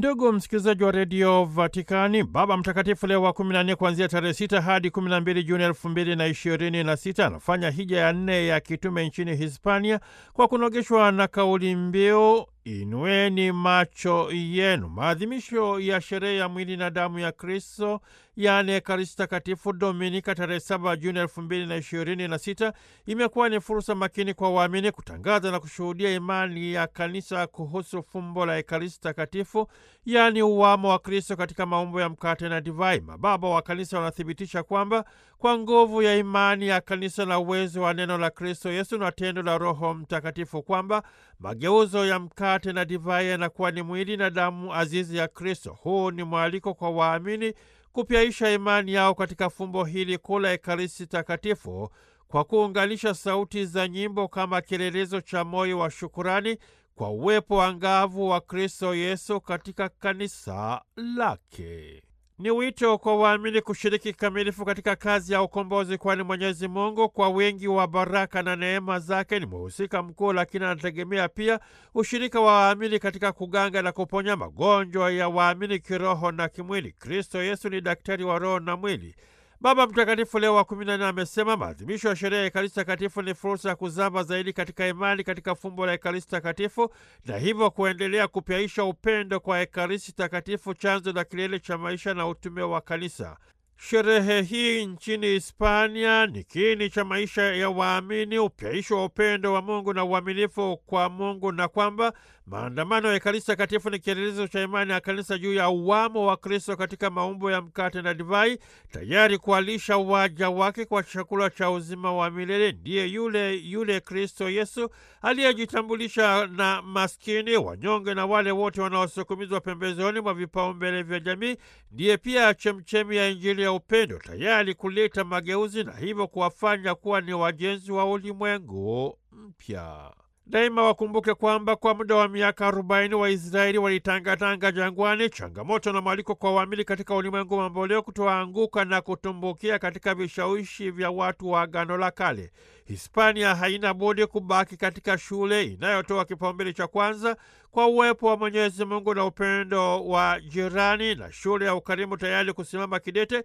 Ndugu msikilizaji wa redio Vatikani, Baba Mtakatifu Leo wa 14 kuanzia tarehe 6 hadi 12 Juni 2026 anafanya hija ya nne ya kitume nchini Hispania kwa kunogeshwa na kauli mbiu Inueni macho yenu. Maadhimisho ya sherehe ya mwili na damu ya Kristo, yaani Ekaristi Takatifu, Dominika tarehe 7 Juni 2026 imekuwa ni fursa makini kwa waamini kutangaza na kushuhudia imani ya kanisa kuhusu fumbo la Ekaristi Takatifu, yaani uwamo wa Kristo katika maumbo ya mkate na divai. Mababa wa kanisa wanathibitisha kwamba kwa nguvu ya imani ya kanisa na uwezo wa neno la Kristo Yesu na tendo la Roho Mtakatifu kwamba mageuzo ya mkate na divai yanakuwa ni mwili na damu azizi ya Kristo. Huu ni mwaliko kwa waamini kupyaisha imani yao katika fumbo hili kuu la Ekaristi Takatifu kwa kuunganisha sauti za nyimbo kama kielelezo cha moyo wa shukurani kwa uwepo angavu wa Kristo Yesu katika kanisa lake. Ni wito kwa waamini kushiriki kikamilifu katika kazi ya ukombozi, kwani Mwenyezi Mungu kwa wingi wa baraka na neema zake ni mhusika mkuu, lakini anategemea pia ushirika wa waamini katika kuganga na kuponya magonjwa ya waamini kiroho na kimwili. Kristo Yesu ni daktari wa roho na mwili. Baba Mtakatifu Leo wa kumi na nne amesema maadhimisho ya sherehe ya Ekaristi Takatifu ni fursa ya kuzama zaidi katika imani katika fumbo la Ekaristi Takatifu na hivyo kuendelea kupyaisha upendo kwa Ekaristi Takatifu, chanzo na kilele cha maisha na utume wa Kanisa. Sherehe hii nchini Hispania ni kiini cha maisha ya waamini, upyaisho wa upendo wa Mungu na uaminifu kwa Mungu, na kwamba maandamano ya Ekaristi Takatifu ni kielelezo cha imani ya kanisa juu ya uwamo wa Kristo katika maumbo ya mkate na divai, tayari kuwalisha waja wake kwa chakula cha uzima wa milele. Ndiye yule yule Kristo Yesu aliyejitambulisha na maskini, wanyonge na wale wote wanaosukumizwa pembezoni mwa vipaumbele vya jamii. Ndiye pia chemchemi ya Injili ya upendo, tayari kuleta mageuzi na hivyo kuwafanya kuwa ni wajenzi wa ulimwengu mpya. Daima wakumbuke kwamba kwa muda wa miaka arobaini Waisraeli walitangatanga jangwani, changamoto na mwaliko kwa waamini katika ulimwengu mamboleo kutoanguka na kutumbukia katika vishawishi vya watu wa Agano la Kale. Hispania haina budi kubaki katika shule inayotoa kipaumbele cha kwanza kwa uwepo wa Mwenyezi Mungu na upendo wa jirani, na shule ya ukarimu tayari kusimama kidete